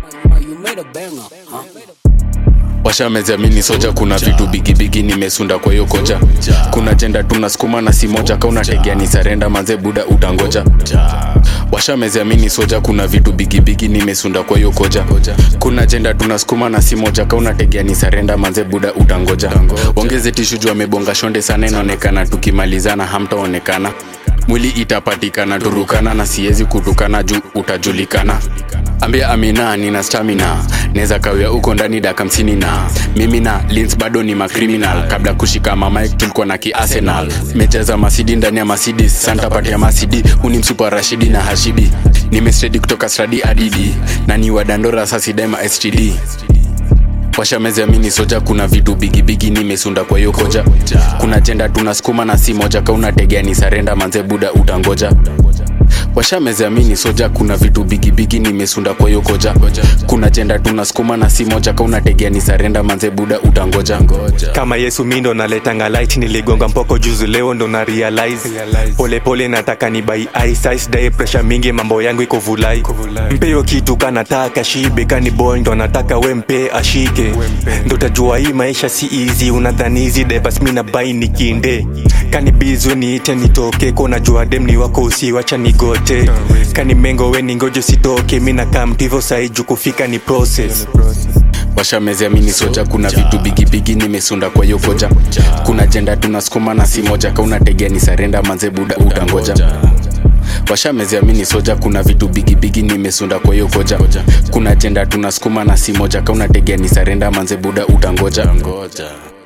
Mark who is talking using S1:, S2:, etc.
S1: washameziamini soja kuna vitu bigibigi nimesunda kwa hiyo koja kuna jenda tunasukuma na si moja kauna tegea ni sarenda manze buda utangoja washameziamini soja kuna vitu bigibigi nimesunda kwa hiyo koja kuna jenda tunasukuma na si moja kauna tegea ni sarenda manze buda utangoja ongeze tishu juu amebonga shonde sana inaonekana tukimalizana hamtaonekana mwili itapatikana turukana na siwezi kutukana juu utajulikana ambia amina nina stamina naweza kawia huko ndani daka hamsini na mimi na lins bado ni macriminal kabla kushika mamik tulikuwa na kiarsenal mejaza masidi ndani ya masidi santapati ya masidi uni msupa rashidi na hashibi nimestedi kutoka stradi adidi na ni wadandora sasidema std washameziamini soja kuna vitu bigibigi nimesunda kwa hiyo koja kuna jenda tunasukuma na si moja kauna tegea ni sarenda manze buda utangoja washameziamini soja kuna vitu bigibigi nimesunda kwa hiyo koja kuna jenda tunasukuma na si moja kauna tegea ni sarenda manze buda utangoja
S2: kama yesu mi ndo naletanga light niligonga mpoko juzi leo ndo na realize polepole pole nataka ni bai ice dae pressure mingi mambo yangu iko vulai mpeyo kitu kanataka shibe kani boy ndo nataka we mpe ashike ndo tajua hii maisha si easy unadhani hizi devas mi na bai nikinde kani bizu niite nitoke kona jua dem ni wako usiwacha nigote kani mengo we ningojo sitoke mi nakaa mtivo saiju kufika ni process
S1: washameziamini soja kuna vitu bigibigi nimesunda kwa hiyo koja kuna jenda tunasukuma na si moja kauna tegea ni sarenda manze buda utangoja washameziamini soja kuna vitu bigibigi nimesunda kwa hiyo koja kuna jenda tunasukuma na si moja kauna tegea ni sarenda manze buda utangoja ngoja